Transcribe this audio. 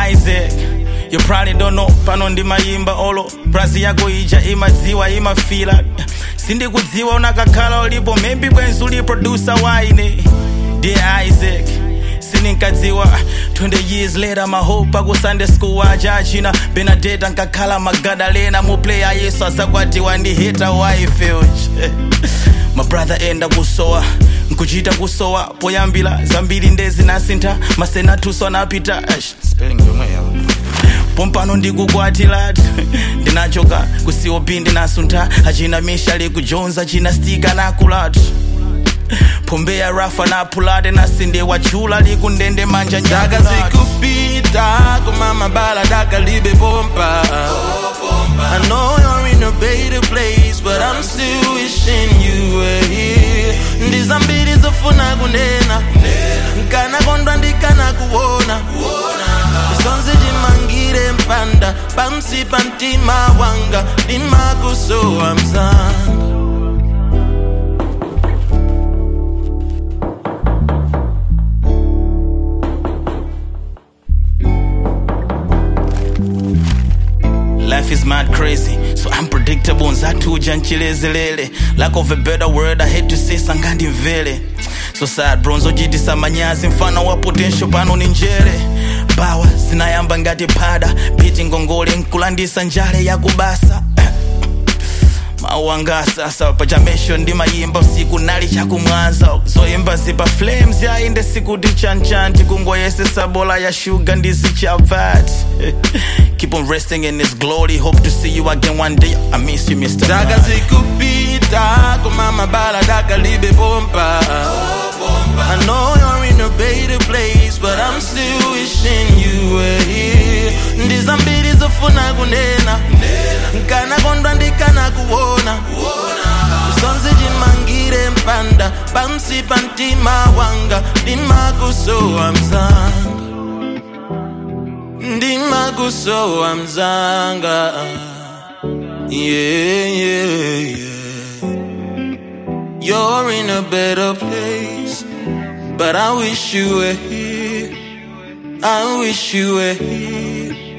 isaac you probably don't know pano ndimayimba olo brazi yako ija imadziwa imafila sindikudziwa unakakhala ulipo maybe bwenzi uli producer waine dear isaac sininkadziwa 20 years later mahope aku sunday school aja achina benadeta nkakhala magadalena muplaya yesu azakwatiwa ndi hita wife mabrother enda kusowa nkuchita kusowa poyambira zambiri ndezinasintha masenatuso anapita Aish, spelling yomwe yawo pompano ndikukwatilati ndinachoka kucop ndinasuntha achina mishali kujonza achina stika nakulatu pombeya rafa napulate nasinde wachula likundende manja Daka zikupita kumama bala daka libe bomba I know you're in a better place but I'm still wishing you were here ndizambiri zofuna kunena nkana kondwa ndikana kuona zonse chimangire mpanda pansi pa mtima wanga ndimakusowa mzanga Life is mad crazy, so unpredictable. Nzatuja nchilezelele. Lack of a better word, I hate to say sangandi mvele. So sad bro, nzojitisa manyazi mfano wa potential pano ni njere. Bawa zinayamba ngati pada, biti ngongole nkulandisa njale ya kubasa. mawanga sasa pachamesho ndimayimba usiku nali chakumwanza zoyimba zipa flames yainde sikuti chanchanti kungoyesesa bola ya shuga ndizichavati keep on resting in his glory hope to see you again one day i miss you mr daka Man. zikupita kumama bala daka libe bomba I know you're in a better place but I'm still wishing you were here ndizambiri zofuna kunena nkana kondwa ndikana kuona zonse chimangire mpanda pansi pa mtima wanga ndimakusowa mzanga ndimakusowa mzanga yeah, yeah, yeah. You're in a better place, but I wish you were here. I wish you were here.